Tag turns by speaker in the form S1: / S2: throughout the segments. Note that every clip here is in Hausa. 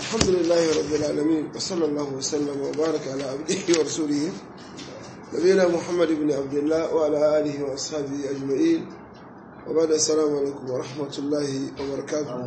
S1: الحمد لله رب العالمين وصلى الله وسلم وبارك على عبده ورسوله نبينا محمد بن عبد الله وعلى آله وأصحابه أجمعين وبعد السلام عليكم ورحمة الله وبركاته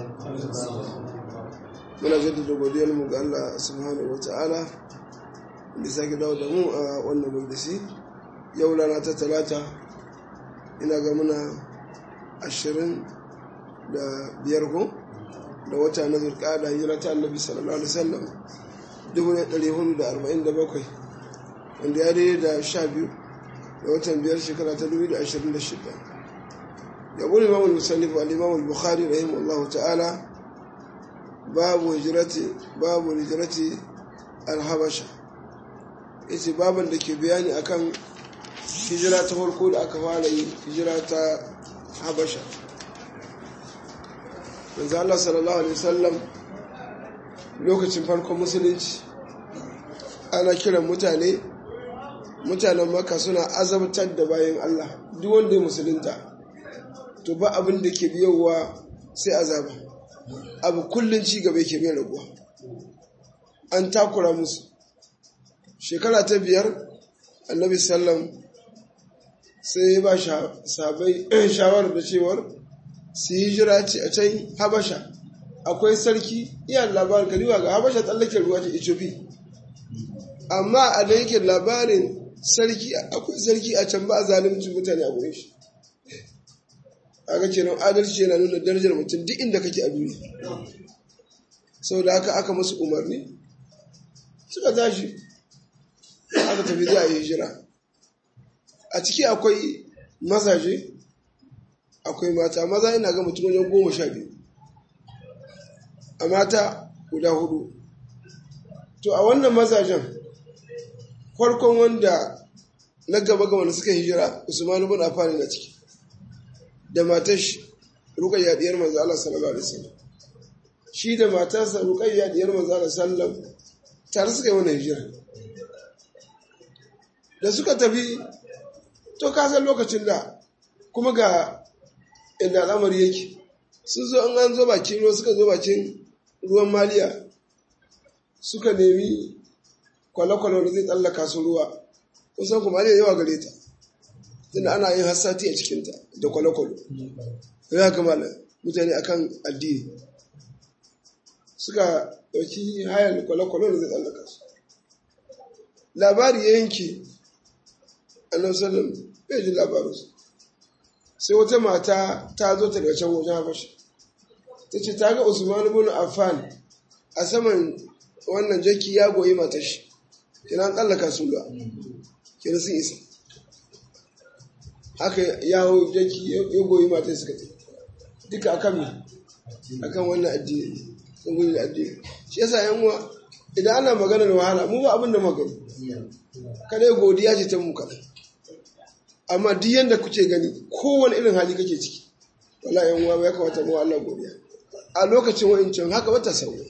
S1: muna jaddada godiyar mu ga Allah subhanahu wata'ala da sake dawo da mu a wannan majalisi yau rana ta talata ina ga muna ashirin da biyar ko da wata na zurƙada hijira ta annabi sallallahu alaihi wasallam dubu ne ɗari hudu da arba'in da bakwai wanda ya daidai da sha biyu da watan biyar shekara ta dubu da ashirin da shida ya gudu imamul musallif al-imamul bukhari rahimahullahu ta'ala babu hijirati babu hijirati alhabasha yace baban da ke bayani akan hijira ta farko da aka fara yi hijira ta habasha manzo Allah sallallahu alaihi wasallam lokacin farkon musulunci ana kiran mutane mutanen maka suna azabtar da bayan Allah duk wanda ya musulunta to ba abin da ke biyowa sai azaba abu kullum ci gaba yake mai raguwa an takura musu shekara ta biyar annabi sallam sai ya ba sabai shawarar da cewar su yi jira ce a can habasha akwai sarki iya labarin kaliwa ga habasha tsallaken ruwa ta ethiopia amma a da yake labarin sarki akwai sarki a can ba a zalimcin mutane a gurin shi aka kenan adalci yana nuna darajar mutum duk inda kake a duniya sau da haka aka masu umarni suka tashi aka tafi za a yi hijira a ciki akwai mazaje akwai mata maza ina ga mutum wajen goma sha biyu a mata guda hudu to a wannan mazajen farkon wanda na gaba ga wanda suka hijira usmanu bin affan na ciki da matar shi rukayya diyar manzo Allah sallallahu alaihi wasallam shi da matarsa rukayya diyar manzo Allah sallallahu tare suka yi wannan hijira da suka tafi to ka san lokacin da kuma ga inda al'amari yake sun zo an an zo bakin ruwa suka zo bakin ruwan maliya suka nemi kwale-kwale da zai tsallaka su ruwa kusan kuma ne yawa gare ta tunda ana yin hassati a cikinta da kwale-kwale ya kamala mutane akan addini suka ɗauki hayan kwale-kwale da zai tsallaka su labari ya yanke annan sallam bai ji labarinsu sai wata mata ta zo ta daga can wajen habashi ta ce ta ga usman ibn affan a saman wannan jaki ya goyi matar shi kina an tsallaka su ga kina sun isa haka ya hau jaki ya goyi matar suka ce duka akan mi akan wannan addini sun gudu da addini shi yasa yan uwa idan ana magana da wahala mu ba abin da magani kada godiya ce ta mu kaɗai amma duk yanda kuke gani kowane irin hali kake ciki wala yan uwa ya kamata mu Allah godiya a lokacin wa'incan haka wata sauya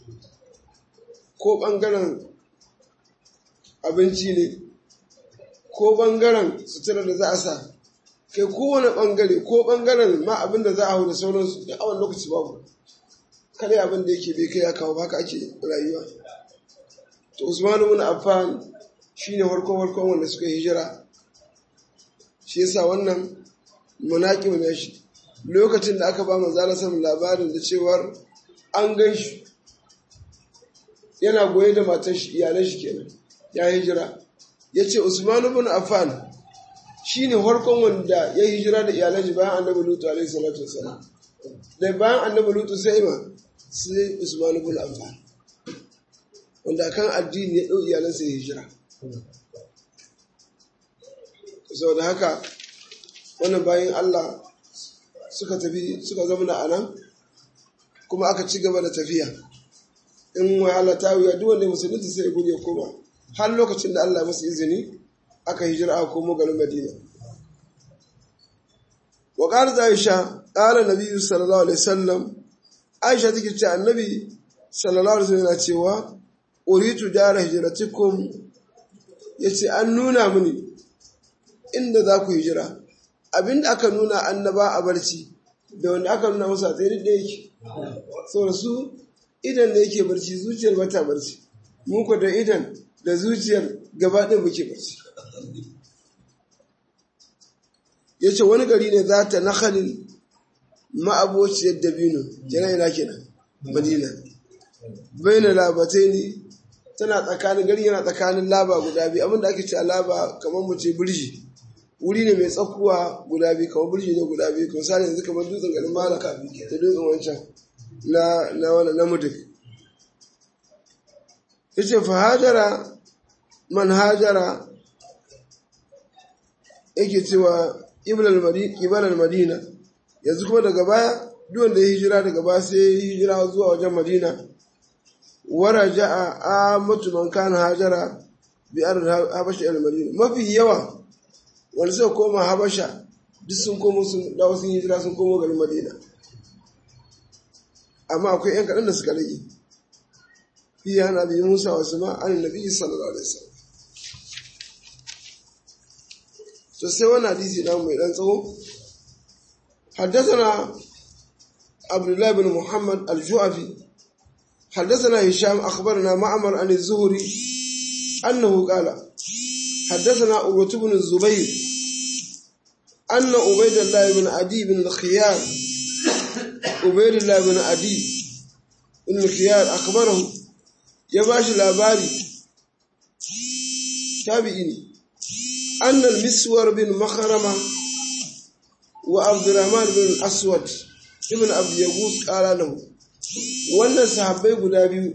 S1: ko bangaren abinci ne ko bangaren sutura da za a sa kai kowane bangare ko bangaren ma abin da za a hau da sauransu da awon lokaci babu kada abin da yake bai kai ya kawo haka ake rayuwa to usmanu bin affan shine farkon farkon wanda suka hijira shi yasa wannan munaqib ne shi lokacin da aka ba manzala samun labarin da cewar an gan shi yana goye da matan shi iyalan shi kenan ya hijira ya ce usman ibn affan shine farkon wanda ya hijira da iyalan shi bayan annabi lutu alaihi salatu wassalam da bayan annabi lutu sai ma sai usman ibn affan wanda kan addini ya dau iyalansa ya hijira saboda haka wannan bayan Allah suka tafi suka zama a nan kuma aka ci gaba da tafiya in wahala ta wuya duk wanda musulunci sai ya gudu ya koma har lokacin da Allah masu izini aka hijira aka komo garin Madina wa qalat Aisha qala Nabi sallallahu alaihi wasallam Aisha take ce annabi sallallahu alaihi wasallam yana cewa uritu dara hijratikum yace an nuna mini inda za ku hijira abinda aka nuna annaba a barci da wanda aka nuna musu a tsaye da yake saboda su idan da yake barci zuciyar bata barci muku da idan da zuciyar gaba ɗin muke barci ya ce wani gari ne za ta nakalin ma'abociyar dabino yana ina kenan madina bai na labatai ne tana tsakanin gari yana tsakanin laba guda biyu abinda ake ce a laba kamar mu ce birji wuri ne mai tsakuwa guda biyu kamar birji ne guda biyu kuma sani yanzu kamar dutsen garin malaka da dutsen wancan na na wani na muduk yace fa hajara man hajara yake cewa ibal madina yanzu kuma daga baya duk wanda ya hijira daga baya sai ya hijira zuwa wajen madina waraja a amatu man kana hajara bi ar habasha al madina mafi yawa wanda suka koma habasha duk sun komo sun dawo sun hijira sun komo garin madina amma akwai yan kaɗan da suka rage fi yana bi musa wasu ma an nabi sallallahu alaihi wasallam to sai wani hadisi na mai dan tsawo حدثنا عبد الله بن محمد الجعفي حدثنا هشام أخبرنا معمر عن الزهري أنه قال حدثنا أبوة بن الزبير أن عبيد الله بن عدي بن الخيار عبيد الله بن عدي بن الخيار أخبره يباش الأباري تابعيني أن المسور بن مخرمة وعبد الرحمن بن الأسود ابن عبد يغوث قال له wannan sahabbai guda biyu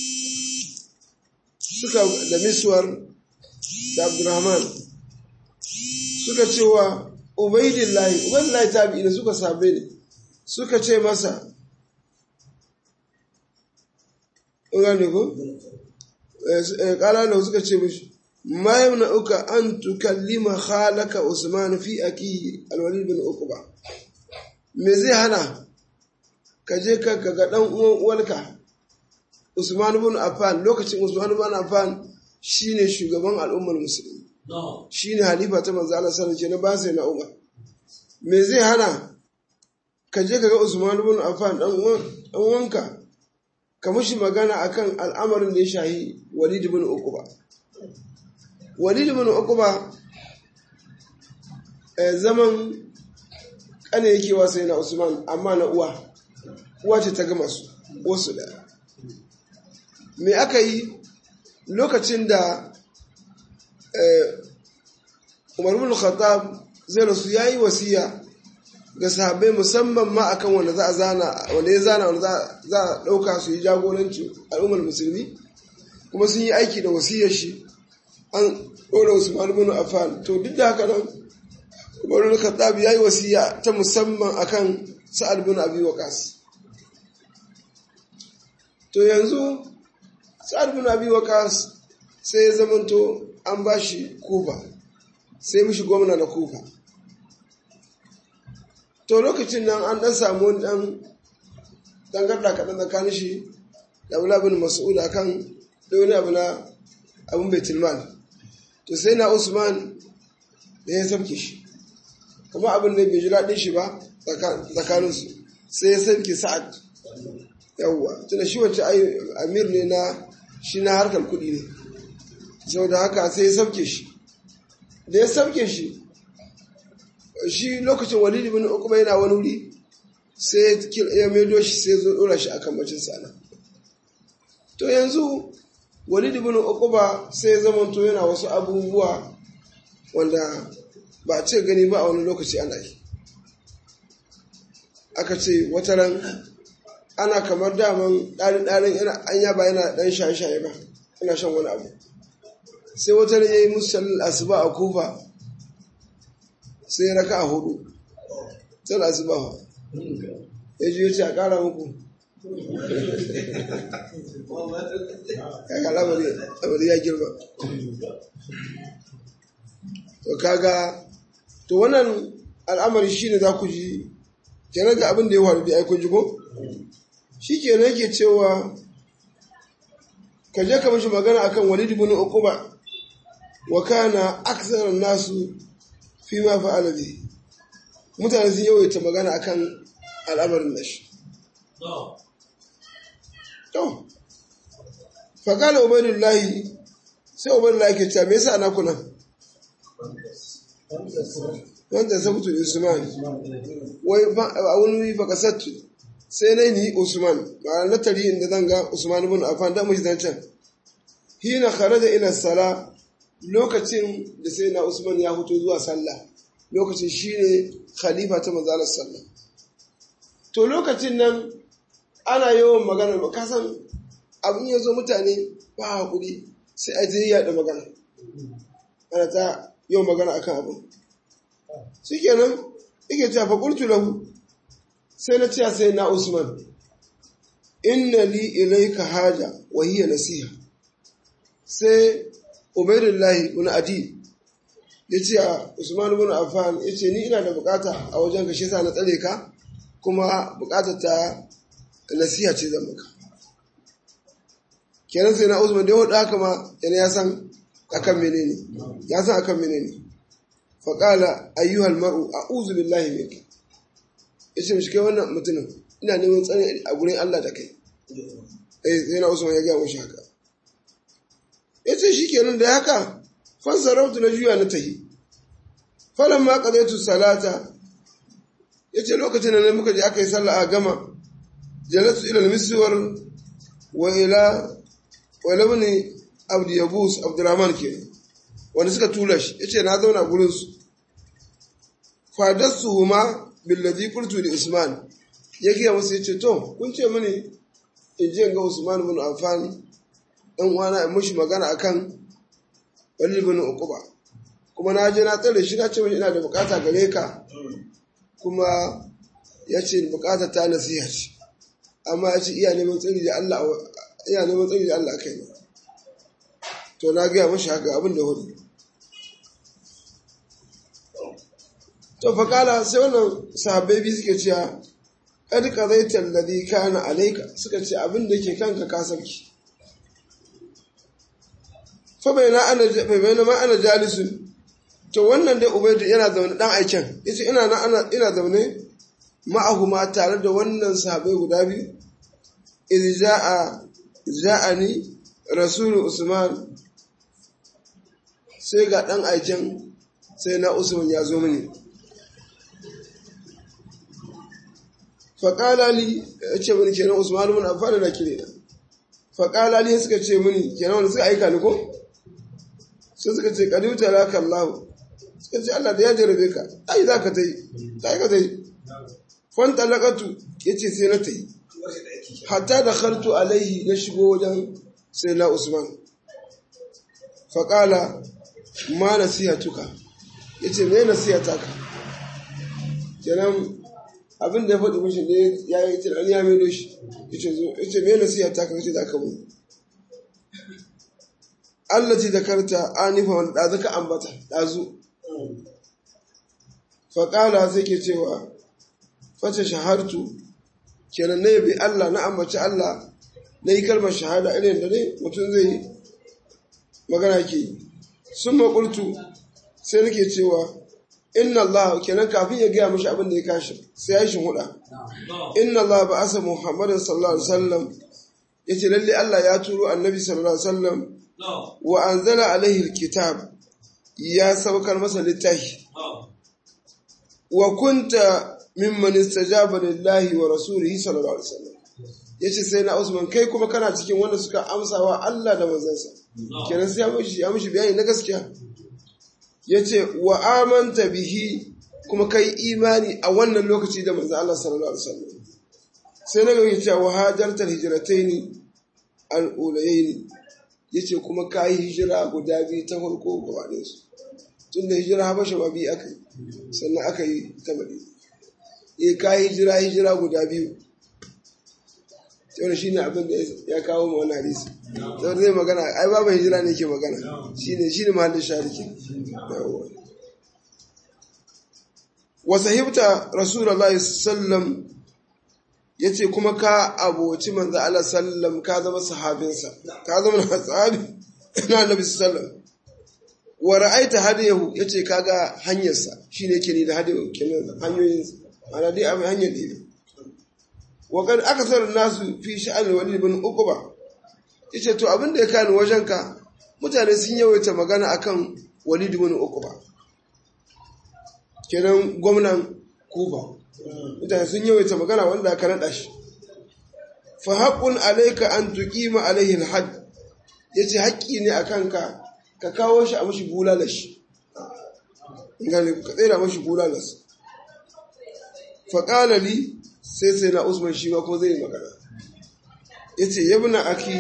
S1: suka da miswar da abdurrahman suka cewa ubaidillahi ubaidillahi tabi'i da suka sahabbai ne suka ce masa gane ko kala da suka ce mishi ma yamna uka an tukallima khalaka usman fi aki alwalid bin uqba me zai hana ka je ka ga dan uwan uwarka Usman ibn Affan lokacin Usman ibn Affan shine shugaban al'ummar musulmi shine halifa ta manzo Allah sallallahu alaihi wasallam ba sai na Umar me zai hana ka je ka ga Usman ibn Affan dan uwan dan uwanka ka mushi magana akan al'amarin da ya shahi Walid ibn Uqba Walid ibn Uqba zaman kane yake wa sai na Usman amma na uwa uwa ce ta gama su wasu da me aka yi lokacin da umar bin khattab zai rasu ya yi wasiya ga sahabbai musamman ma akan wanda za a zana wanda ya zana wanda za a ɗauka su yi jagoranci al'ummar musulmi kuma sun yi aiki da wasiyar shi an ɗora usman bin affan to duk da haka nan umar bin khattab ya yi wasiya ta musamman akan sa'ad bin abi waqas to yanzu sa'ad bin abi waqas sai ya zamanto an bashi kufa sai mishi gwamna na kufa to lokacin nan an dan samu wani dan dangarda kaɗan tsakanin shi da abu bin mas'ud akan da wani abu na abin baitul mal to sai na usman da ya sabke shi kuma abin da bai ji daɗin shi ba tsakaninsu sai ya sabke sa'ad yawwa tunda shi wacce amir ne na shi na harkar kuɗi ne sau da haka sai ya sauke shi da ya sauke shi shi lokacin walid bin uqba yana wani wuri sai ya maido shi sai zo dora shi akan bacin sana to yanzu walid bin uqba sai ya zama to yana wasu abubuwa wanda ba a ce gani ba a wani lokaci ana yi aka ce wata ran ana kamar daman ɗarin-ɗarin yana an yaba yana ɗan shaye-shaye ba yana shan wani abu sai wata ya yi musallin asuba a kufa sai ya raka a hudu sai asuba ba ya ji yace a ƙara muku kaga lamari ya girma to kaga to wannan al'amari shine za ku ji kenan ga abin da ya faru da aikun jigo shi ke yake cewa ka je ka mashi magana akan walid ibn uquba wa kana aksar nasu fi ma fa'ala bi mutane sun yawaita magana akan al'amarin nashi to fakala ubaidullahi sai ubaidullahi ke cewa me yasa na kuna wanda sabutu usman wai a wani baka sattu sai na ni usman ba na tari inda zan ga usman ibn affan da mushi zancan hina kharaja ila sala lokacin da sai na usman ya fito zuwa sallah lokacin shine khalifa ta manzalar sallah to lokacin nan ana yawan magana ba kasan abin ya zo mutane ba hakuri sai a je yaɗa magana ana ta yawan magana akan abin shi kenan ike cewa faƙultu lahu sai na ce sai na usman inna li ilaika haja wa hiya nasiha sai ubaidullahi ibn adi ya ce a usman ibn affan ya ce ni ina da bukata a wajen ka shi sa na tsare ka kuma bukatar ta nasiha ce zan maka kenan sai na usman da ya hudu haka ma yana ya san akan menene ya san akan menene faƙala ayyuhal mar'u a'udhu billahi minka yace mishi kai wannan mutumin ina neman tsare a gurin Allah da kai eh sai na usman ya ga mishi haka yace shikenan da haka fansarautu na juya na tahi falan ma qadaitu salata yace lokacin da muka je aka yi sallah a gama jalatu ila al-miswar wa ila wa labni abdi yabus abdurrahman kenan wanda suka tura shi yace na zauna gurin su fadarsu huma billazi qultu li usman ya giya musu yace to kun ce mini in je ga usman ibn affan dan uwana in mushi magana akan wali ibn uquba kuma na je na tsare shi na ce mishi ina da bukata gare ka kuma ya ce bukata ta nasiha ce amma ya ce iya neman tsari da Allah iya neman tsari da Allah kai ne to na gaya mashi haka abin da hudu to faƙala sai wannan sahabbai biyu suke cewa kad qadaita alladhi kana alayka suka ce abin da ke kanka ka sauki fa bayna ana bayna ma ana jalisun to wannan dai ubaidu yana zaune dan aiken yace ina na ana ina zaune ma'ahuma tare da wannan sahabbai guda biyu idh jaa ja'ani rasulu usman sai ga dan aiken sai na usman ya zo mini faƙala li ya ce mini kenan usman mun amfana na kire na faƙala li suka ce mini kenan wanda suka aika ni ko sai suka ce kadiuta laka Allah suka ce Allah da ya jarabe ka ai za ka ta yi za ka ta yi fanta laƙatu ya ce sai na ta yi hatta da khartu alaihi na shigo wajen sai na usman faƙala ma nasihatuka ya ce me nasihata ka kenan abin da ya faɗi mishi ne ya yi tunani ya maido shi ya ce me nasiha ta kan ce za ka mu Allah ce da karta anifa wani ɗazu ka ambata ɗazu faƙala sai ke cewa fata shahartu kenan na yabi Allah na ambaci Allah na yi kalmar shahada irin da ne mutum zai yi magana ke yi sun maƙultu sai nake cewa inna Allah kenan kafin ya gaya mashi abin da ya kashi sai ya yi huda inna Allah ba asa Muhammadin sallallahu alaihi wasallam yace lalle Allah ya turo annabi sallallahu alaihi wasallam wa anzala alaihi alkitab ya saukar masa littafi wa kunta mimman istajaba lillahi wa rasulihi sallallahu alaihi wasallam yace sai na Usman kai kuma kana cikin wanda suka amsawa Allah da manzansa kenan sai ya mishi ya mishi bayani na gaskiya ya ce wa amanta bihi kuma kai imani a wannan lokaci da manzo Allah sallallahu alaihi wasallam sai na gani cewa hajartar hijrataini al-ulayaini yace kuma kai hijira guda biyu ta farko gabanin su tunda hijira habasha ma biyu aka yi sannan aka yi ta madina eh kai hijira hijira guda biyu sai shi ne abin da ya kawo ma wani hadisi sai zai magana ai babu hijira ne ke magana shine shine mahallin shariki wa sahibta rasulullahi sallam yace kuma ka aboci manzo Allah sallam ka zama sahabinsa ka zama sahabi na annabi sallam wa ra'aita hadiyahu yace kaga hanyarsa shine yake ni da hadiyahu kenan hanyoyin ana dai abin hanyar ne wa kan akasar nasu fi sha'an wali ibn uquba yace to abin da ya kani wajenka mutane sun yawaita magana akan walid ibn uquba kenan gwamnan kufa mutane sun yawaita magana wanda aka naɗa shi fa haqqun alayka an tuqima alayhi al-hadd yace haƙƙi ne akan ka ka kawo shi a mashi bulalashi gane ka tsira mashi bulalas fa qala li sai sai na usman shi ma ko zai magana yace yabna aki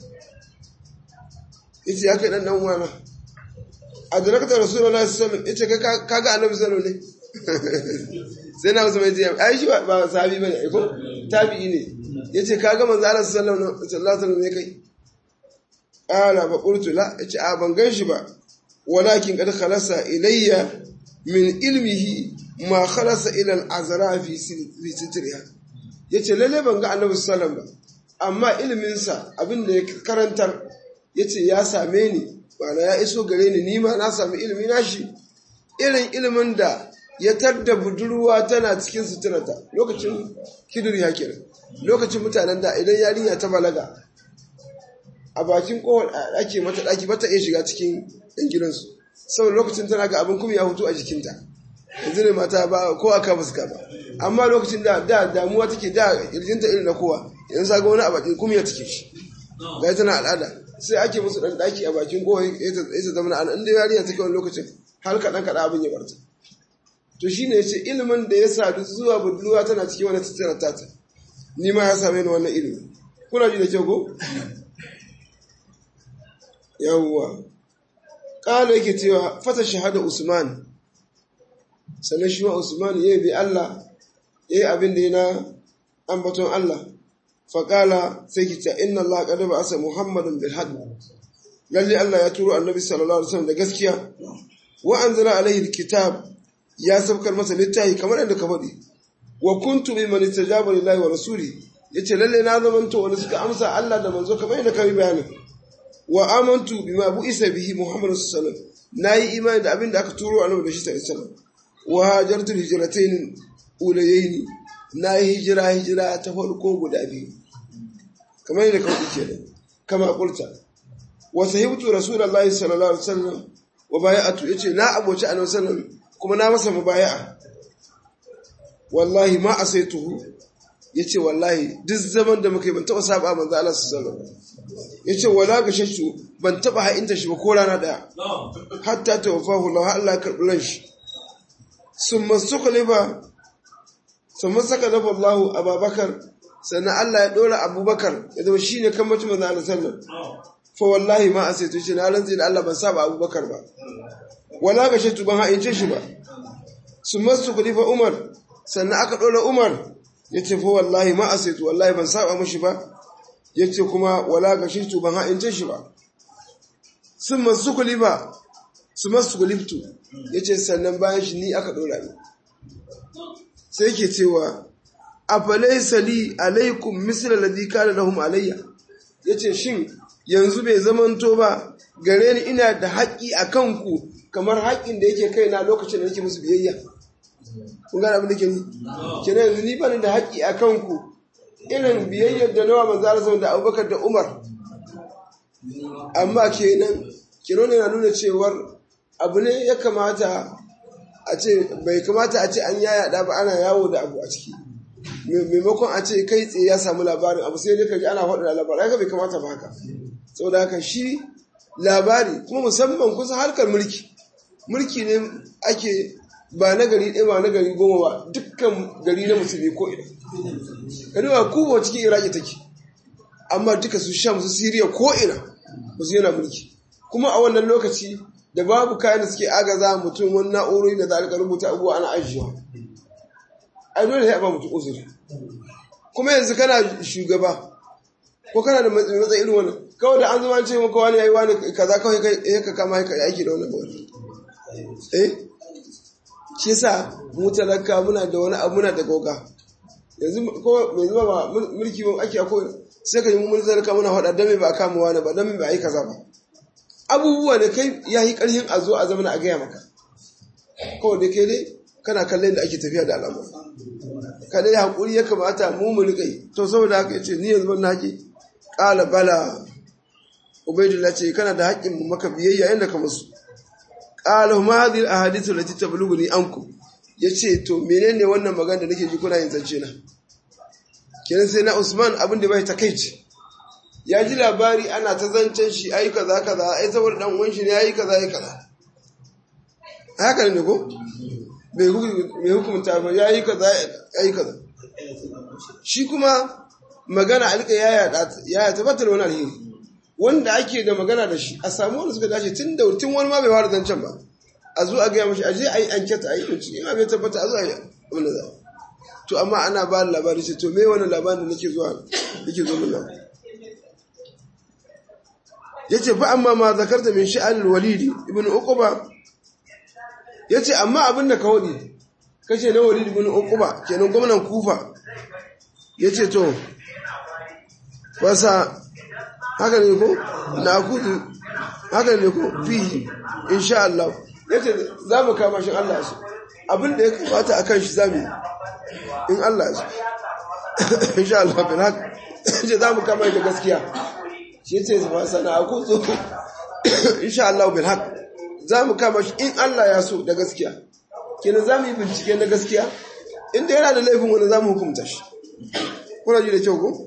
S1: yace ya kai dan dan uwana adrakta rasulullahi sallallahu alaihi wasallam yace ka ga annabi sallallahu alaihi sai na usman yace ai shi ba sahabi bane ai ko tabi'i ne yace ka ga manzo Allah sallallahu alaihi wasallam ne kai qala fa qultu la yace a ban gan shi ba walakin qad khalasa ilayya min ilmihi ma khalasa ila al-azra fi sitriha yace lalle ban ga annabi sallallahu alaihi wasallam ba amma iliminsa abin da ya karantar yace ya same ni bana ya iso gare ni ni ma na sami ilimi na shi irin ilimin da ya tadda budurwa tana cikin suturata lokacin kidir ya kira lokacin mutanen da idan yarinya ta balaga a bakin kowar ake mata daki bata iya shiga cikin yan gidansu saboda lokacin tana ga abin kuma ya hutu a jikinta yanzu ne mata ba ko aka fuska ba amma lokacin da da damuwa take da irjinta irin na kowa yanzu ga wani a bakin kuma ya take shi ga tana al'ada sai ake musu dan daki a bakin kowa ya ta zama an inda yarinya take wani lokacin har kaɗan kaɗan abin ya barta to shine yace ilimin da ya sadu zuwa budurwa tana cikin wani tattara tata ni ma ya same ni wannan ilimi kuna ji da kyau ko yawwa ƙala yake cewa fata shahada usman sannan shi ma usman ya bi allah ya yi abin da yana ambaton allah faƙala sai ki ta inna allah ƙada ba asa muhammadun bil haɗu lalle allah ya turo annabi sallallahu alaihi wasallam da gaskiya wa anzala alaihi kitab ya sabkar masa littafi kamar yadda ka faɗi wa kuntu bi man istajaba lillahi wa rasuli yace lalle na zamanto wanda suka amsa allah da manzo kamar yadda ka yi bayanin wa amantu bima bu'isa bihi Muhammadu sallallahu alaihi wasallam nayi imani da abin da aka turo annabi da shi sallallahu alaihi wasallam wa hajartu hijratayn ulayayn nayi hijira hijira ta farko guda biyu kamar yadda kawai kenan kama kulta wa sahibtu rasulullahi sallallahu alaihi wasallam wa bai'atu yace na aboci annabi sallallahu kuma na masa mubaya'a wallahi ma asaituhu yace wallahi duk zaman da muka yi ban taba saba manzo Allah sallallahu alaihi wasallam yace wala ga shashu ban taba ha'inta shi ba ko rana daya hatta tawaffahu Allah Allah ya karbi ran shi summa sukhlifa summa sakalafa Allah Abubakar sannan Allah ya dora Abubakar ya zama shine kan mutum manzo Allah sallallahu fa wallahi ma asaitu shi na rantsi da Allah ban saba Abubakar ba wala ga shashu ban ha'ince shi ba summa sukhlifa Umar sannan aka dora Umar yace fa wallahi ma asaitu wallahi ban saba mushi ba yace kuma wala gashirtu ban ha'ince shi ba sun masu ba su masu kuliftu yace sannan bayan shi ni aka dora ni sai yake cewa afalaysa li alaikum misla alladhi kana lahum alayya yace shin yanzu bai zamanto ba gare ni ina da haƙƙi a kanku kamar haƙƙin da yake kaina lokacin da nake musu biyayya kun gane abin da ke ni kenan yanzu ni bani da haƙƙi a kanku irin biyayyar da nawa manzo Allah da Abubakar da Umar amma kenan kenan yana nuna cewar abu ne ya kamata a ce bai kamata a ce an yaya da ba ana yawo da abu a ciki maimakon a ce kai tsaye ya samu labarin abu sai dai ka ji ana faɗa da labarin haka bai kamata ba haka saboda haka shi labari kuma musamman kusa harkar mulki mulki ne ake ba na gari ɗaya ba na gari goma ba dukkan gari na musulmi ko ina kanuwa kowa cikin iraki take amma duka su sham su siriya ko ina ba su yana mulki kuma a wannan lokaci da babu kayan da suke agaza mutum wani na'urori da za a rubuta abubuwa ana ajiyewa ai dole sai a ba mutum uzuri kuma yanzu kana shugaba ko kana da matsayi irin wannan kawai da an zama ce maka wani yayi wani kaza kawai kai ka kama ka aiki da wannan wani eh shi yasa mu talaka muna da wani abu muna da goga yanzu ko mai zuba ba mulki ba ake akwai sai ka yi mun talaka muna faɗa dan me ba a kama wani ba dan me ba a yi kaza ba abubuwa da kai ya yi ƙarfin a zo a zama a gaya maka kawai da kai dai kana kallon da ake tafiya da al'amur kada ya haƙuri ya kamata mu mu riƙa to saboda haka ya ce ni yanzu ban haƙi ƙala bala ubaidullah ce kana da haƙƙin mu maka biyayya inda ka musu ƙala ma hadhihi ahadithu lati tablughuni ankum yace to menene wannan magana da nake ji kuna yin zance na kenan sai na Usman abin da bai takeici ya ji labari ana ta zancen shi ayi kaza kaza ai saboda dan uwan shi ne yayi kaza yayi kaza haka ne ko bai hukunta ba yayi kaza yayi kaza shi kuma magana alka ya ya tabbatar wani alheri wanda ake da magana da shi a samu wanda suka dace tun da tun wani ma bai fara zancen ba a zo a gaya mashi aje a yi anketa a yi kunci in bai tabbata a zo a yi abin da za to amma ana ba da labari ce to me wani labarin da nake zuwa nake zo min nan yace fa amma ma zakarta min sha'anil walidi ibn uquba yace amma abin da ka wadi kace na walidi ibn uquba kenan gwamnan kufa yace to wasa haka ne ko na kudu haka ne ko fi insha Allah yace za mu kama shi Allah su abin da ya kamata akan shi zamu in Allah su insha Allah bin haka yace za mu kama shi da gaskiya shi yace ba sana ku zo insha Allah bin haka za mu kama shi in Allah ya so da gaskiya kenan za mu yi bincike na gaskiya inda yana da laifin wani za mu hukunta shi kuna ji da kyau ko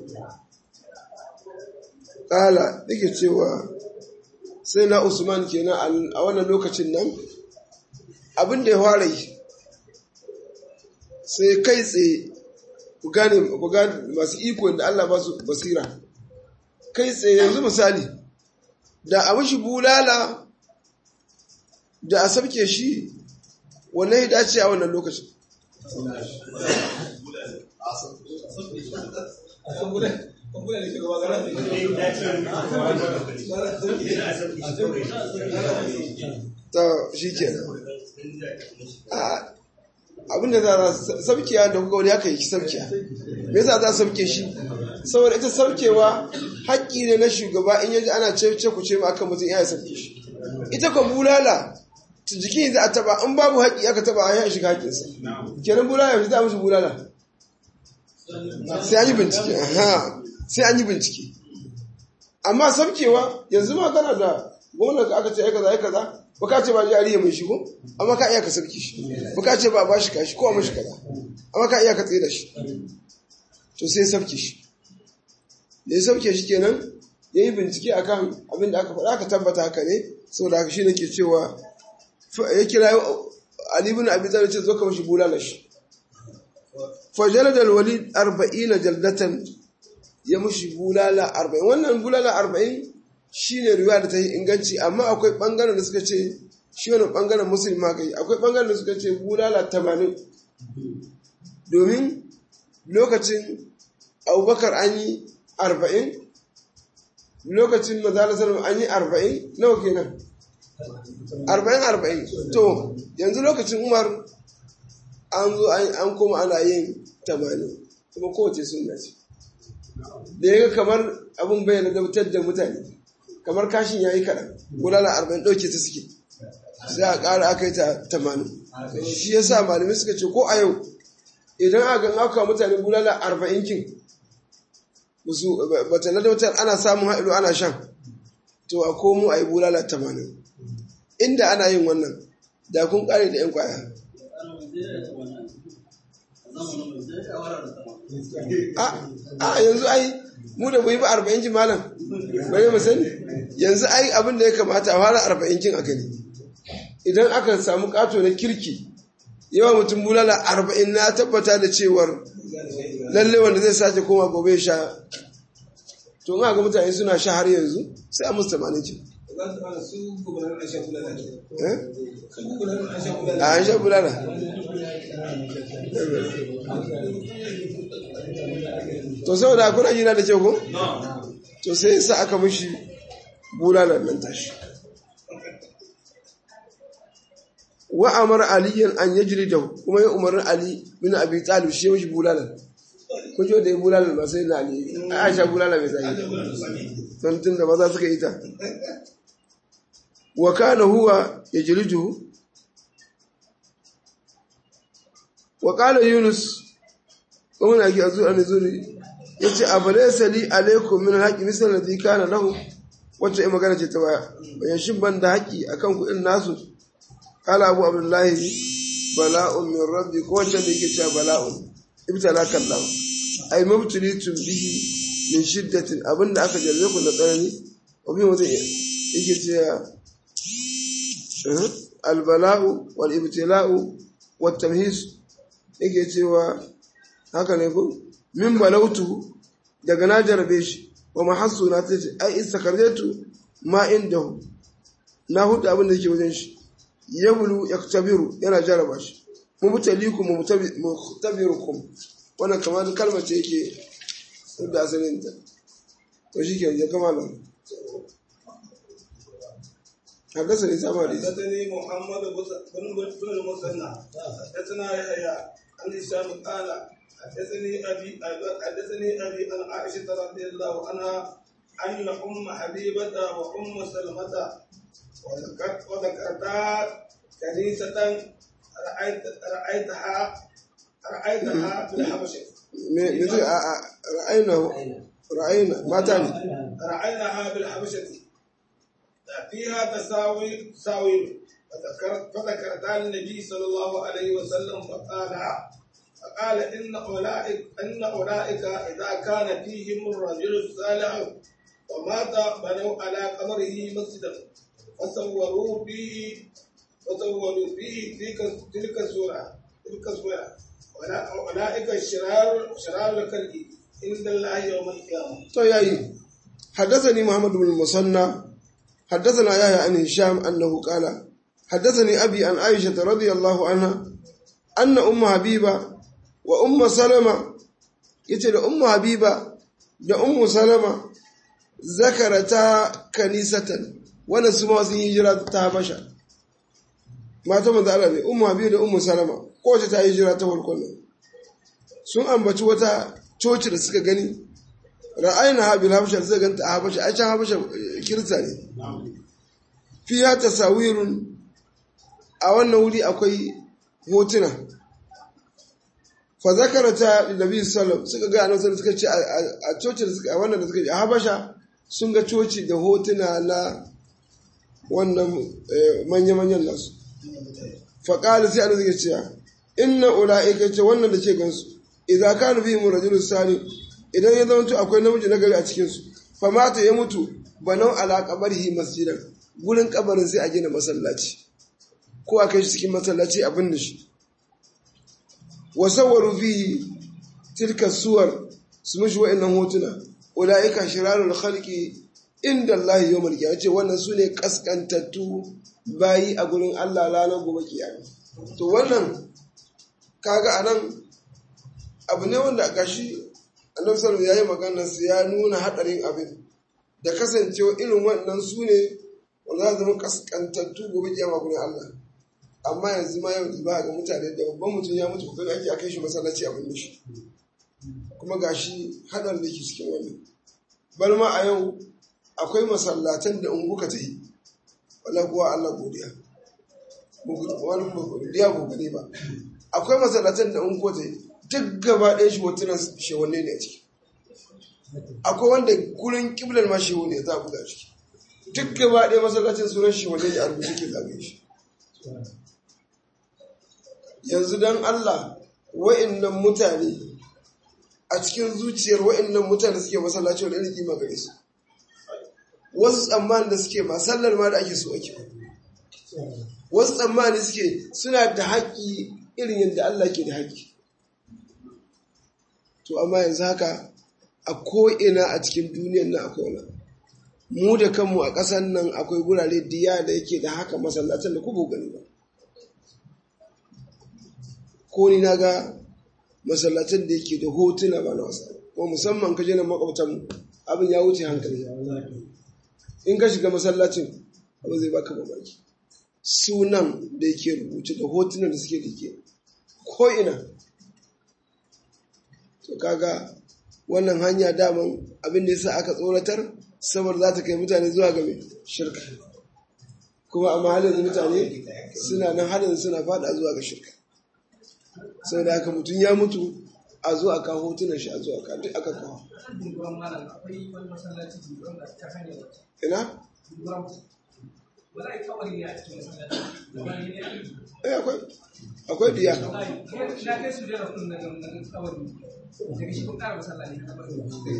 S1: kala yake cewa sai na usman kenan a wannan lokacin nan abin da ya fara yi sai kai tsaye ku gane masu iko da Allah ba su basira kai tsaye yanzu misali da a shi bulala da a sabke shi wannan ya dace a wannan lokacin ta shi ke abinda za a saukiya da kuka wani aka yi saukiya me yasa za a sauke shi saboda ita saukewa haƙƙi ne na shugaba in yaji ana ce ku ce ma akan mutum ya sauke shi ita ka bulala jikin za a taba in babu haƙƙi aka taba a yi shiga haƙƙinsa kenan bulala yanzu za a musu bulala sai an yi bincike sai an yi bincike amma saukewa yanzu ma kana da gwamnan ka aka ce aika za aika za ba ka ce ba jariya mai shigo amma ka iya ka sauke shi ba ka ce ba ba shi kashi ko a mashi kaza amma ka iya ka tsaye da shi to sai sauke shi da ya sauke shi kenan ya yi bincike akan abin da aka faɗa aka tabbata haka ne saboda haka shi nake cewa ya kira Ali ibn Abi Talib ce zo ka mashi bulala shi fajalad al-walid 40 jaldatan ya mushi bulala 40 wannan bulala 40 shine riwaya da ta yi inganci amma akwai bangaren da suka ce shi wannan bangaren musulma kai akwai bangaren da suka ce bulala 80 domin lokacin Abubakar an yi 40 lokacin Manzo sallallahu an yi 40 nawa kenan arba'in arba'in to yanzu lokacin umar an zo an koma ana yin tamanin kuma kowace sunna ce da ya ga kamar abin bayyana gabtar da mutane kamar kashin ya yi kaɗan gudana arba'in ɗauke ta suke sai a ƙara aka yi ta tamanin shi ya sa malamai suka ce ko a yau idan aka gan aka mutane bulala arba'in kin bata ladautar ana samun haɗu ana shan to a komo a yi bulala tamanin inda ana yin wannan da kun kare da 'yan kwaya a yanzu ai mu da bai ba arba'in ji malam bari mu sani yanzu ai abin da ya kamata a fara arba'in kin aka ne idan aka samu kato na kirki yawa mutum bulala arba'in na tabbata da cewar lalle wanda zai sace koma gobe sha to ga mutane suna sha har yanzu sai a musu tamanin kin a an sha bulala to sau da kuna jina da kyau ko? to sai sa aka mishi bulala nan tashi wa amar aliyan an yajri da kuma ya umarin ali bin abi talib shi mishi bulala kun ji da ya bulala ba sai na ali a sha bulala mai tsayi don tun da maza suka yi ta wa kana huwa yajridu wa qala yunus kuma na ki azu an zuri yace abalaysa li alaikum min alhaqi misal ladhi kana lahu wacce ai magana ce ta baya bayan shin ban da haƙi akan ku irin nasu qala abu abdullahi bala'un min rabbi ko wacce da yake cewa bala'un ibtalaka Allah ai mabtulitum bihi min shiddatin abinda aka jarre ku na tsanani abin wanda yake cewa albala'u wal ibtila'u wat tamhis yake cewa haka ne ko min balautu daga na jarabe shi wa mahassu na ta ce ai istakarjatu ma indahu na hudu abin da yake wajen shi yablu yaktabiru yana jaraba shi mubtalikum mubtabirukum wannan kamar kalmar ce yake da asalin ta to shi ke ya kama nan حدثني سامري
S2: حدثني محمد بن بن المثنى حدثنا يحيى عن هشام قال حدثني ابي حدثني ابي عن عائشه رضي الله عنها ان ام حبيبه وام سلمه وذكرتا كنيسه رايت رايتها رايتها في الحبشه
S1: مثل رأينا رأينا ما تاني
S2: رأيناها بالحبشة فيها تساوي تساوي فذكرتها النبي صلى الله عليه وسلم فقال فقال إن أولئك إن أولئك إذا كان فيهم الرجل الصالح ومات بنوا على قبره مسجدا فصوروا فيه فصوروا فيه تلك تلك السورة تلك السورة أولئك الشرار شرار الخلق عند الله يوم القيامة.
S1: طيب حدثني محمد بن المثنى حدثنا يحيى عن هشام انه قال حدثني ابي عن عائشه رضي الله عنها ان ام حبيبه وام سلمة yace da ummu habiba da ummu salama zakarata kanisatan wannan su ma sun yi hijira ta habasha mata manzo Allah ne ummu habiba da ummu salama kowace ta yi hijira ta farkon nan sun ambaci wata coci da suka gani ra'ayina ha bil habasha suka ganta a habasha ai can habasha kirista ne fiya tasawirun a wannan wuri akwai hotuna fa zakarata nabi sallam suka ga annabi suka ce a coci da suka a wannan da suka a habasha sun ga coci da hotuna na wannan manya-manyan nasu fa qala sai annabi ya ce inna ulaika ce wannan da ke gansu idza kana bihim rajulun salih idan ya zama akwai namiji na gari a cikinsu famata ya mutu banau ala kabarihi masjidan gurin kabarin sai a gina masallaci ko a kai shi cikin masallaci a binne shi wa sawwaru fi tilka suwar su mishi wa'annan hotuna ulaika shirarul khalqi inda Allah yawmal qiyamah ce wannan sune kaskantattu bayi a gurin Allah ranar gobe kiyama to wannan kaga anan abu ne wanda gashi annabi sallallahu ya yi maganar su ya nuna hadarin abin da kasancewa irin wannan su ne wanda za zama kaskantattu gobe kiyama gurin Allah amma yanzu ma yau ba ga mutane da babban mutum ya mutu kokarin ake akai shi masallaci abin da shi kuma gashi hadar da ke cikin wannan bal ma a yau akwai masallatan da in kuka ta yi wala kuwa Allah godiya wani godiya ko gane ba akwai masallatan da in kuka ta yi duk gaba ɗaya shi hotunan shewanne ne a ciki akwai wanda kurin kiblar ma shewo ne za a buga ciki duk gaba ɗaya masallacin sunan shewanne ne a rubuce ke zagaye shi yanzu don Allah wa'innan mutane a cikin zuciyar wa'innan mutane suke masallaci wani irin kima gare su wasu tsammanin da suke ba sallar ma da ake so ake wasu tsammani suke suna da haƙƙi irin yadda Allah ke da haƙƙi to amma yanzu haka a ko'ina a cikin duniyar nan akwai wani mu da kanmu a ƙasar nan akwai gurare diya da yake da haka masallacin da ku gani ba ko ni na ga masallacin da yake da hotuna ba na wasa kuma musamman ka je nan makwabtan abin ya wuce hankali in ka shiga masallacin abin zai baka mamaki sunan da yake rubuce da hotunan da suke dake ko ina to kaga wannan hanya daman abin da yasa aka tsoratar saboda za ta kai mutane zuwa ga mai shirka kuma amma halin mutane suna nan halin suna fada zuwa ga shirka sai da haka mutum ya mutu a zo a kawo hotunan shi a zo a kawo duk aka kawo
S3: kan dunguran malam akwai wani masallaci dunguran da ta hanyar wata
S1: ina
S3: dunguran ba za a yi kawai ne a cikin masallaci wani ne a yi
S1: eh akwai akwai diya
S3: na kai su jera kun daga nan kawai daga shi kun kara masallaci na kawai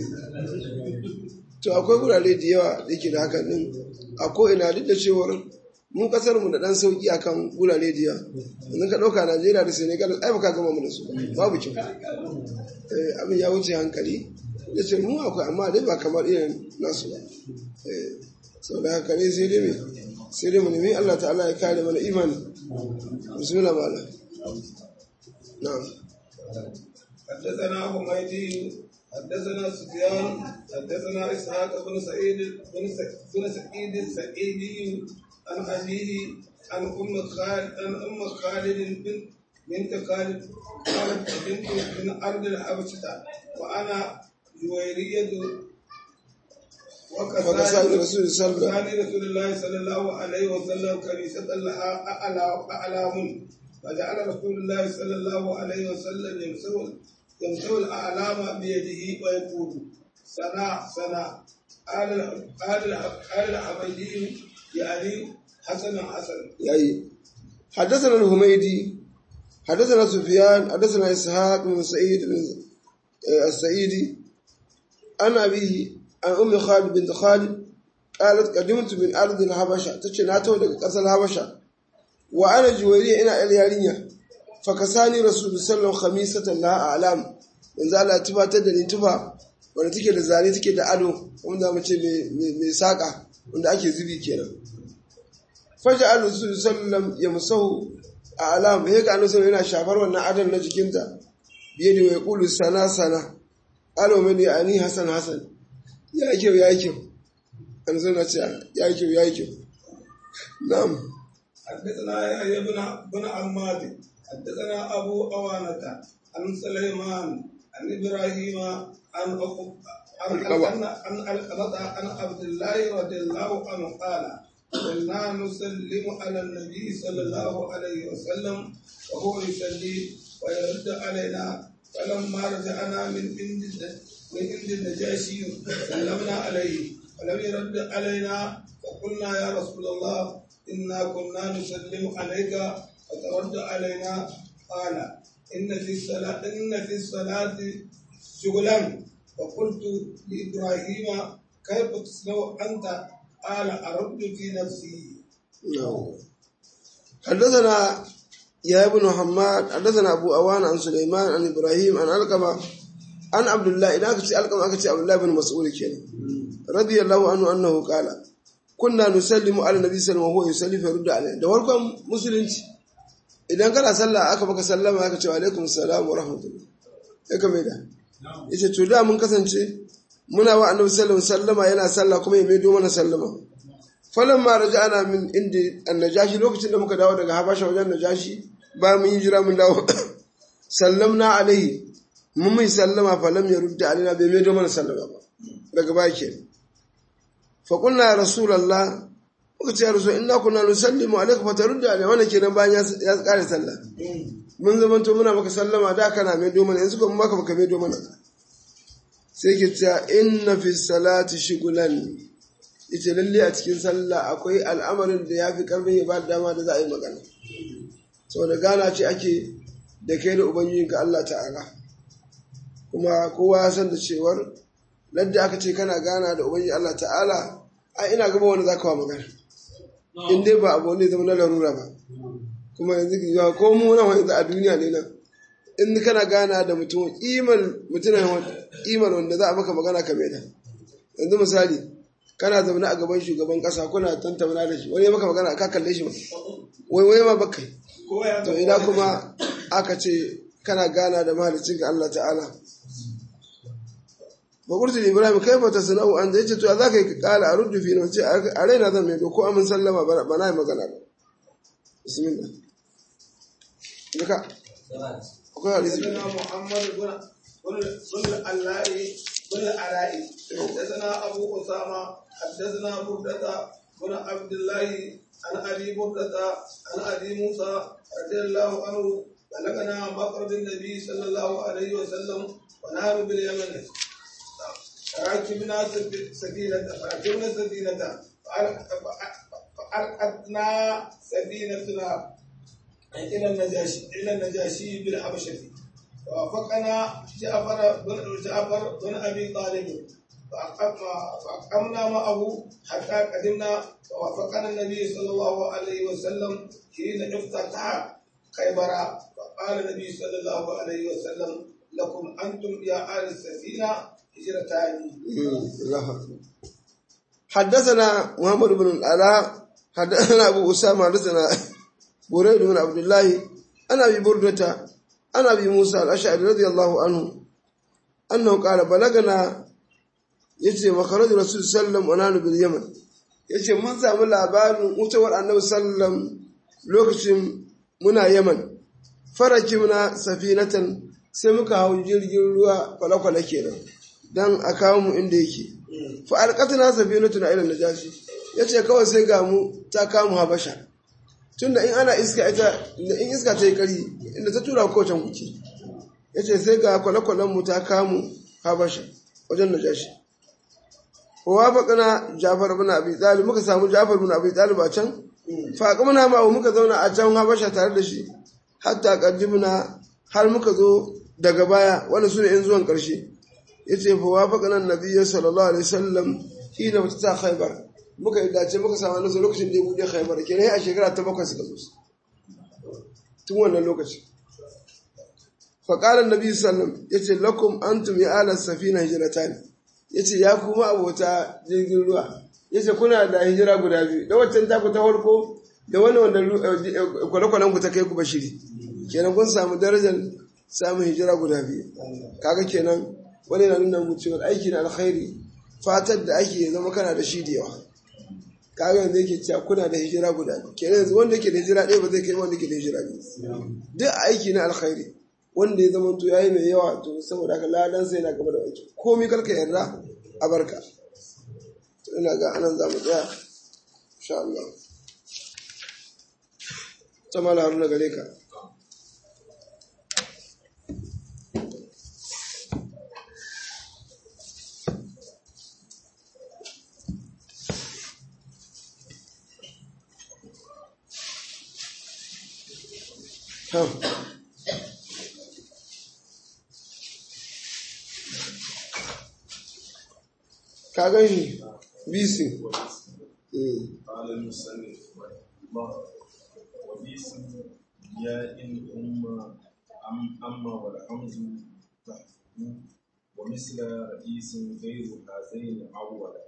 S1: to akwai wurare da yawa da yake da hakan din a ko ina duk da cewar mun kasar mu da dan sauki akan wurare da yawa yanzu ka dauka Najeriya da Senegal ai baka gama mu da su babu kyau eh abin ya wuce hankali da ce mu akwai amma dai ba kamar irin nasu ba eh sau da haka ne sai dai me sai dai mu nemi Allah ta'ala ya kare mana imani bismillah ma'ala na'am
S2: حدثنا حميدي حدثنا سفيان حدثنا اسحاق بن سعيد بن س- بن سعيد السعيدي عن ابيه عن ام خالد عن ام خالد بن بنت خالد قالت بنت من ارض الحبشه وانا جويريه
S1: وكسائر رسول الله صلى الله عليه وسلم
S2: وكان رسول الله صلى الله عليه وسلم كنيسة لها أعلى أعلام فجعل رسول الله صلى الله عليه وسلم يمسو يمسو الأعلام بيده ويقول سنا سنا قال ال- قال ال- قال الحميدي يعني حسن حسن
S1: yayi حدثنا الهميدي حدثنا سفيان حدثنا إسحاق بن سعيد بن آه، السعيدي عن أبيه عن أم خالد بنت خالد قالت قدمت من أرض الحبشة تشي ناتو daga ƙasar Habasha wa ana juwariya ina yar yarinya fakasani rasul sallallahu khamisatan la a'lam yanzu Allah ya tubatar da ni tufa wanda take da zane take da ado wanda mu ce mai mai saka wanda ake zubi kenan faja al rasul sallallahu ya musahu a alam he ga annabi yana shafar wannan adon na jikinta biye da ya kulu sana sana alo mani ani hasan hasan ya yi kyau ya yi kyau annabi na ce ya yi kyau ya yi kyau na'am
S2: حدثنا يحيى بن بن عماد حدثنا ابو اوانه عن سليمان عن ابراهيم عن أبو- عن
S1: القبع.
S2: عن عن القبط عن عبد الله رضي الله عنه قال كنا نسلم على النبي صلى الله عليه وسلم وهو يصلي ويرد علينا فلما رجعنا من عند من عند النجاشي سلمنا عليه ولم يرد علينا فقلنا يا رسول الله إنا كنا نسلم عليك فترد علينا قال إن في الصلاة إن في الصلاة شغلا فقلت لإبراهيم كيف تصنع أنت قال أرد في نفسي
S1: نعم. حدثنا يا ابن محمد حدثنا ابو اوان عن سليمان عن ابراهيم عن القمه عن عبد الله اذا كنت القمه كنت عبد الله بن مسعود كان رضي الله عنه انه قال كنا نسلم على النبي صلى الله عليه وسلم وهو يصلي فيرد عليه da farkon musulunci idan kana sallah aka baka sallama aka ce wa alaikum assalam wa rahmatullah sai ka mai da yace to da mun kasance muna wa annabi sallallahu alaihi wasallama yana sallah kuma ya maido mana sallama falamma raja'ana min indi annajashi lokacin da muka dawo daga habasha wajen najashi ba mun yi jira mun dawo sallamna alaihi mun mai sallama falam ya rudda alaina bai maido mana sallama ba daga baya ke fa qulna ya rasulullah muka ce ya rasul inna kunna nusallimu alayka fa tarudda alaina wannan kenan bayan ya ya kare sallah mun zamanto muna maka sallama da kana maido mana yanzu kuma maka baka maido mana sai ke cewa inna fi salati shigulan ita lalle a cikin sallah akwai al'amarin da ya fi karfin ya ba da dama da za a yi magana saboda gana ce ake da kai da ubangijinka Allah ta'ala kuma kowa ya san da cewar ladda aka ce kana gana da ubangiji Allah ta'ala a ina gaba wani za ka wa magana in dai ba abu wanda ya zama na larura ba kuma yanzu ya ko mu nan yanzu a duniya ne nan in kana gana da mutum kimar mutum kimar wanda za a maka magana ka mai da yanzu misali kana zaune a gaban shugaban kasa kuna tantauna da shi wani ya maka magana ka kalle shi ba wai wai ma baka yi
S2: kowa ya
S1: to ina kuma aka ce kana gana da mahalicin ka Allah ta'ala ba kurti ibrahim kai fa tasna'u an zai ce to za ka yi kala a ruddu fi na ce a raina zan mai ko amin sallama ba ba na yi magana ba bismillah duka akwai hadisi
S2: حدثنا محمد بن بن بن العلاء بن العلاء حدثنا ابو اسامه حدثنا بردة بن عبد الله عن ابي بردة عن ابي موسى رضي الله عنه بلغنا مخرج النبي صلى الله عليه وسلم ونحن باليمن راكبنا سفينة راكبنا سفينة فألقتنا سفينتنا إلى النجاشي إلى النجاشي بالحبشة ووافقنا جعفر بن جعفر بن أبي طالب فأقمنا معه حتى قدمنا ووافقنا النبي صلى الله عليه وسلم حين افتتح خيبر فقال النبي صلى الله عليه وسلم لكم أنتم يا آل السفينة هجرتان
S1: الله أكبر. حدثنا محمد بن العلاء حدثنا أبو أسامة حدثنا بريد بن عبد الله أنا أبي بردة أنا أبي موسى الأشعري رضي الله عنه أنه قال بلغنا yace makarajin rasul sallam wa nanu bil yaman yace mun samu labarin wucewar annabi sallam lokacin muna yaman faraki muna safinatan sai muka hau jirgin ruwa kwale-kwale kenan dan a kawo mu inda yake fa alqatna safinatuna ila najashi yace kawai sai ga mu ta kamu habasha tunda in ana iska ita in iska ta yi kari inda ta tura ko can kuke yace sai ga kwale-kwalen mu ta kamu habasha wajen najashi wafaqna Jafar ibn Abi Talib muka samu Jafar ibn Abi Talib a can fa kamuna ma muka zauna a can Habasha tare da shi hatta qaddimna har muka zo daga baya wanda sune in zuwan karshe yace fa wafaqna an-nabiy sallallahu alaihi wasallam hina mutata Khaybar muka yi dace muka samu nazo lokacin da ya bude Khaybar kenan a shekara ta bakwai suka zo tun wannan lokaci fa qala an-nabiy sallallahu alaihi wasallam yace lakum antum ya ala safina hijratani ya ce ya kuma abota jirgin ruwa ya ce kuna da hijira guda biyu da waccan taku ta farko da wani wanda kwale-kwalen ku ta kai ku bashiri kenan kun samu darajar samun hijira guda biyu kaga kenan wani na nuna mu cewa aiki na alkhairi fatar da ake zama kana da shi da yawa kaga yanzu yake cewa kuna da hijira guda biyu kenan yanzu wanda ke da hijira ɗaya ba zai kai wanda ke da hijira biyu duk aiki na alkhairi wanda ya zama to yayi mai yawa to saboda haka ladan sai na gaba da aiki komai karka yarda a barka to ina ga anan zamu tsaya insha Allah tamala haruna gare ka Huh. ka gan shi bisi
S4: قال المصنف رحمه الله وباسم ياء أم أم أما والحمز تحته ومثل رئيس غير هذين أولا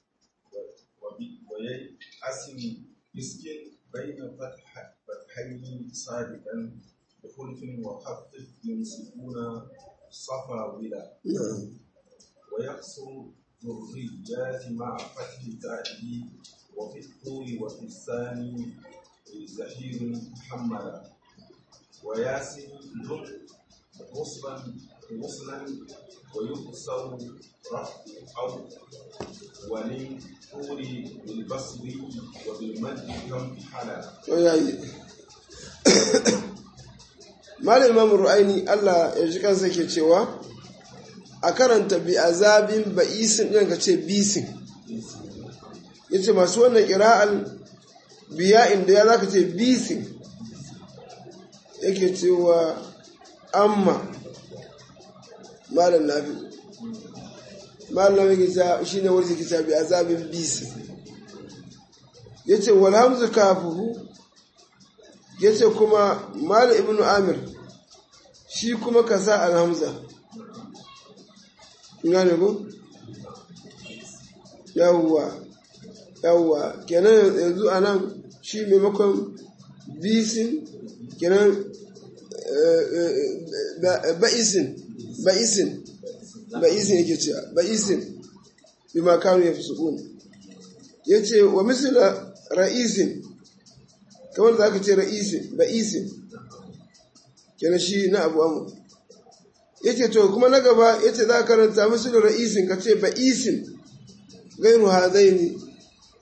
S4: ويأسم اسم بين فتح فتحين صادقا بخلف وخفف ينصفون صفا ولا ويقصر ذريات مع فتح تأتي وفي الطور وفي الثاني زهير محمدا وياسين ذم وصلا وصلا ويقصر رفع أو ولن طور بالبصر وبالمد كم حلا
S1: yayi malam imam ru'aini Allah ya ji kansa ke cewa a karanta bi azabin ba'isin ɗin ka ce bisin ya ce masu wannan ƙira'al biya inda ya za ka ce bisin yake cewa amma malam nafi malam nafi gita shi ne wani gita bi azabin bisin ya ce walhamzu kafuhu ya ce kuma malam ibn amir shi kuma ka sa alhamza gane ku? yawwa yawwa kenan yanzu a nan shi maimakon bisin kenan ba'isin ba'isin ba'isin yake cewa ba'isin bi makanu ya fi su'un ya ce wa misila ra'isin kamar da aka ce ra'isin ba'isin kenan shi na abu amu yace to kuma na gaba yace za ka karanta musu da ra'isin ka ce ba'isin gairu hadaini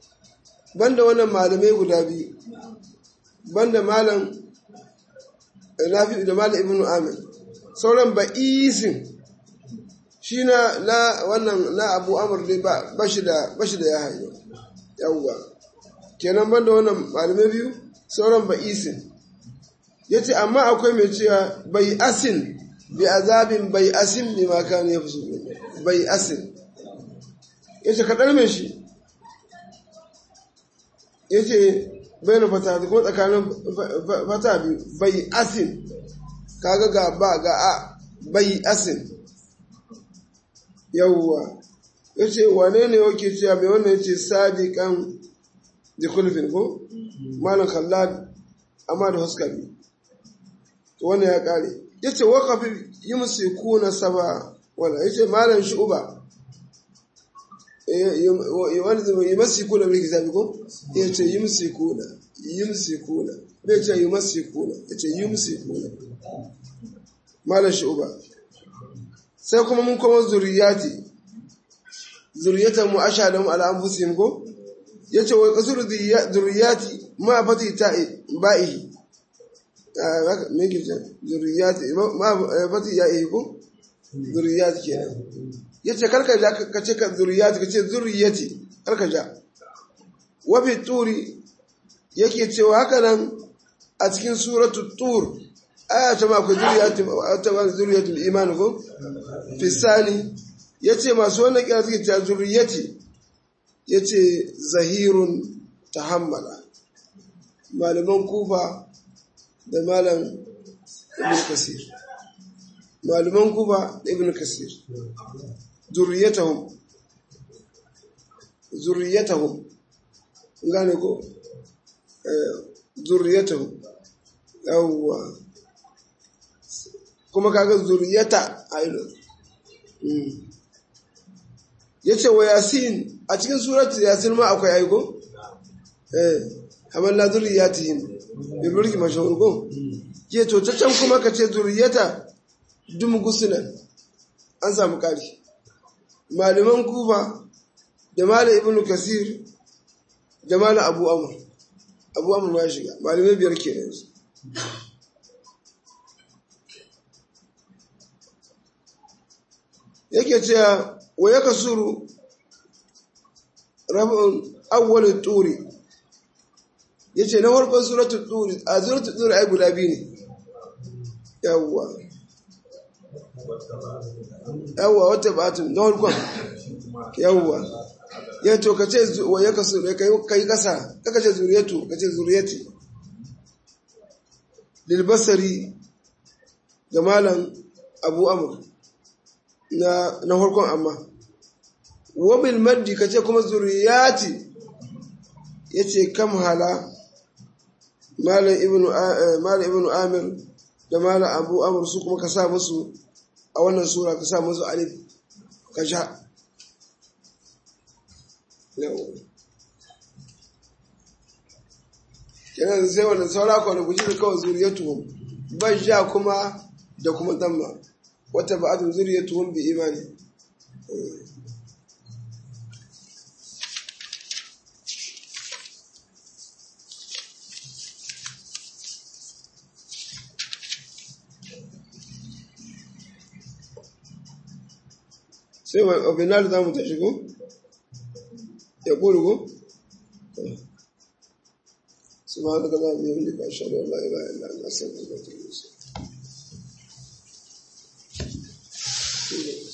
S1: banda wannan malamai guda biyu banda malam nafi da malam ibnu amir sauran ba'isin shi na na wannan na abu amur ne ba bashi da bashi da ya hayo yawwa kenan banda wannan malamai biyu sauran ba'isin yace amma akwai mai cewa bai asin bi azabin bai asin bi ma kan ya fusu bai asin yace kadar mai shi yace bayan fata ko tsakanin fata biyu bai asin kaga ga ba ga a bai asin yawwa yace wane ne yake cewa mai wannan yace sadiqan da kulfin ko malam khallad amma da huskari to wannan ya kare yace waqafi yumsikuna saba wala yace malam shu'ba eh wani zama yumsikuna bil kitabi ko yace yumsikuna yumsikuna bai ce yumsikuna yace yumsikuna malam shu'ba sai kuma mun kuma zuriyati zuriyatan mu ashhadu ala anfusihim ko yace wa qasur zuriyati ma fati ta'i ba'ihi me ke ce zuriyati ma fati ya'i ko zuriyati kenan yace karka ja ka ce ka zuriyati ka ce zuriyati karka ja wa fi turi yake cewa haka nan a cikin suratu tur aya ta ma akwai zuriyati ta ba zuriyatul iman ko fi sani yace masu wannan kira suke cewa zuriyati yace zahirun tahammala malaman kufa da malam ibn kasir malaman kufa da ibn kasir zuriyatahum zuriyatahum gane ko zuriyatahum yawwa kuma kaga zuriyata a ilo ya ce wa yasin a cikin suratu yasin ma akwai aiko? eh kamar la zuriyatihim bi burki mashahur ko ke to ta can kuma ka ce zuriyata dum gusunan an samu kari malaman kufa da mala ibnu kasir da mala abu amr abu amr ma ya shiga malamai biyar ke yanzu yake cewa wa ya kasuru rabin awwalin turi ya ce na farkon suratun turi a suratun turi ai guda biyu ne yawwa yawwa wata batun na farkon yawwa ya to ka ce wa ya kasuru ka yi kasa kaka ce zuriyatu ka ce zuriyati lilbasari da malam abu amur na na farkon amma wabil maddi kace kuma zuriyati yace kam hala malam ibnu malam ibnu amir da malam abu amr su kuma ka sa musu a wannan sura ka sa musu alif ka sha kenan sai wannan saura kwana guji da kawai zuriyatu ban sha kuma da kuma damma wata ba'atun zuriyatuhum bi imani sai wa obinar za mu ta shigo ya ƙurugu سبحانك اللهم وبحمدك اشهد ان لا اله الا انت استغفرك واتوب اليك